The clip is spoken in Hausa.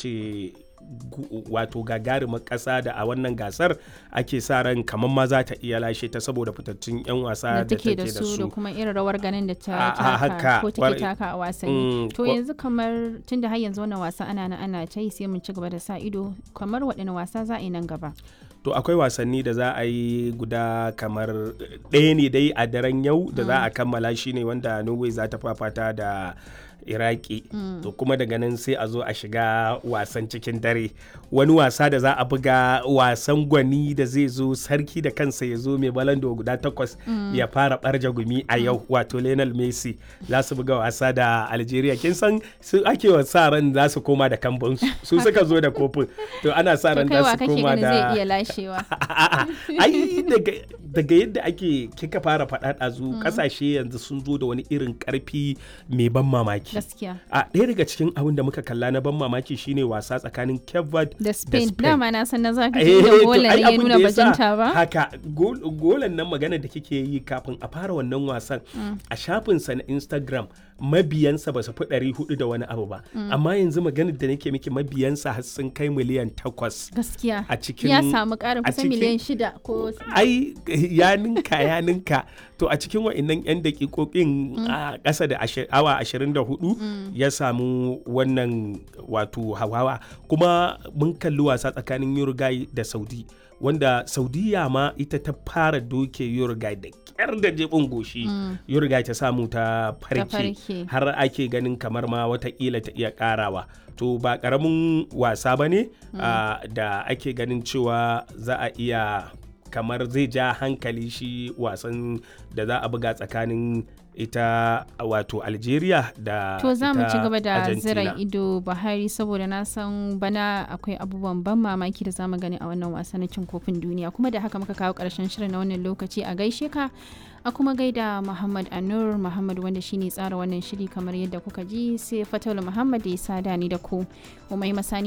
ce wato gagarumar ƙasa da a wannan gasar ake sa ran kamar ma za ta iya lashe ta saboda fitattun 'yan wasa da take da su da kuma irin rawar ganin da ta A- a haka, taka ko take kwarai. taka a wasanni Mm, to kwa- yanzu kamar tunda har yanzu wannan wasa ana nan ana ta yi sai mun ci gaba da sa ido kamar waɗanne wasa za a yi nan gaba to akwai wasanni da za a yi guda kamar ɗaya ne dai a daren yau da za a kammala shi ne wanda norway za ta fafata da iraki to kuma daga nan sai a zo a shiga wasan cikin dare wani wasa da za a buga wasan gwani da zai zo sarki da kansa ya zo mai balando guda takwas ya fara barja gumi a yau wato lionel messi za su buga wasa da algeria kin san su ake wa sa ran za su koma da kambun su suka zo da kofin to ana sa to ran kaiwa za su kake koma ganin zai da iya lashewa A'a, ai daga daga yadda ake kika fara faɗa ɗazu ƙasashe yanzu sun zo da wani irin ƙarfi mai ban mamaki gaskiya a ɗaya daga cikin abin da muka kalla na ban mamaki shine wasa tsakanin Cape Verde da spain Spain. dama na san na zaka Eh, da to golan ai ya abin nuna da ya sa bajinta ba haka gol- golan nan magana da kike yi kafin a fara wannan wasan a shafinsa na instagram mabiyansa ba su fi ɗari hudu da wani abu ba amma yanzu maganar da nake miki mabiyansa har sun kai miliyan takwas gaskiya a cikin ya samu ƙarin a kusan cikin- miliyan shida ko ai ya ninka ya ninka to a cikin wa'annan 'yan dakikokin a ƙasa da ashi- awa 24 ya samu wannan wato hawawa kuma mun kalli wasa tsakanin Uruguay da Saudi wanda Saudiya ma ita ta fara doke Uruguay da kyar da jibin goshi Uruguay ta samu ta farke farke. har ake ganin kamar ma watakila ta iya karawa to ba karamin wasa ba ne ah, da ake ganin cewa za a iya kamar zai ja hankali shi wasan da za a buga tsakanin ita wato algeria da To za mu ita ci gaba da Argentina. zira ido Buhari saboda na san bana akwai abubuwan ban mamaki da za mu gani a wannan wasa na cin kofin duniya kuma da haka muka kawo karshen shirin na wannan lokaci a gaishe ka a kuma gaida Muhammad Anur Muhammad wanda shine tsara wannan shiri kamar yadda kuka ji sai Fataulu Muhammad da ya sada ni da ku Umai Masani